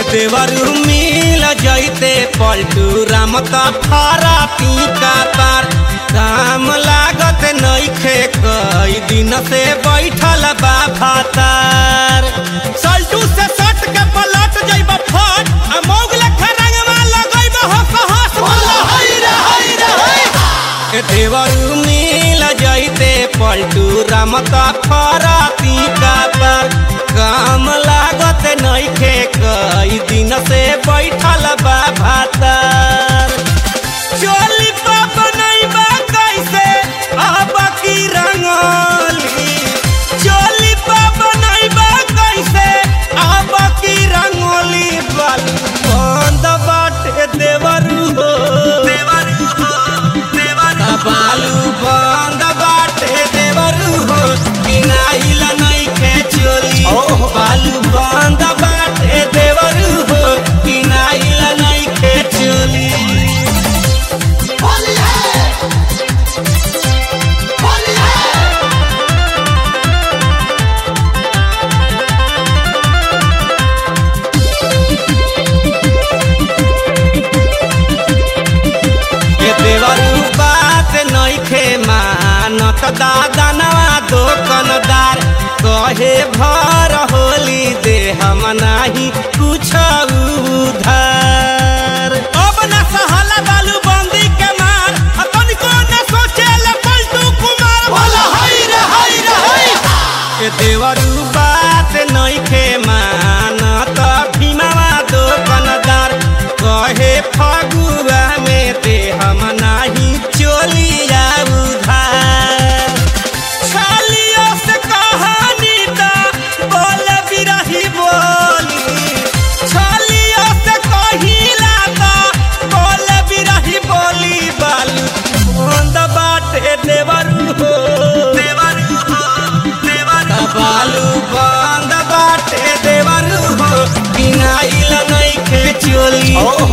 देवरू मिल जैते पलटू राम त फारा पीका पार काम लागत नइखे कई दिन से बैठल बा भातार सल्टू से सट के पलट जइब फट आ मौगल खरंगवा लगइब हस हस बोल हई रे हई रे हई ए देवरू मिल जैते पलटू राम त फारा पीका पार काम लागत नइखे कई दिन से बैठल बा भातार चोली पा बनैबा कैसे अब की रंगोली चोली पा बनैबा कैसे अब की रंगोली बालू बंद बाटे देवरू हो देवरू हो देवरू बालू बंद बाटे देवरू हो किनाइल नइखे चोली बालू बंद बाटे देवरू हो किनाइल नइखे चोली होली है होली है के देवरू बात नइखे मानत दादा नवा दोकनदार कहे भर होली दे हम नाही कुछ उधार अब न सहला बालू बंदी के मार आ तनिको न सोचे ले पलटू कुमार बोल हई रे हई रे हई के देवरू बात नइखे मानत भीमावा दोकनदार कहे फगुआ में ते हम नाही चोलिया उधार छालियों से कहानी ता बोल बिरही बोली छालियों से कहिला ता बोल बिरही बोली बालू बंद बाटे देवरू हो देवरू हो देवरू बालू बंद बाटे देवरू हो किनाइल नइखे चोली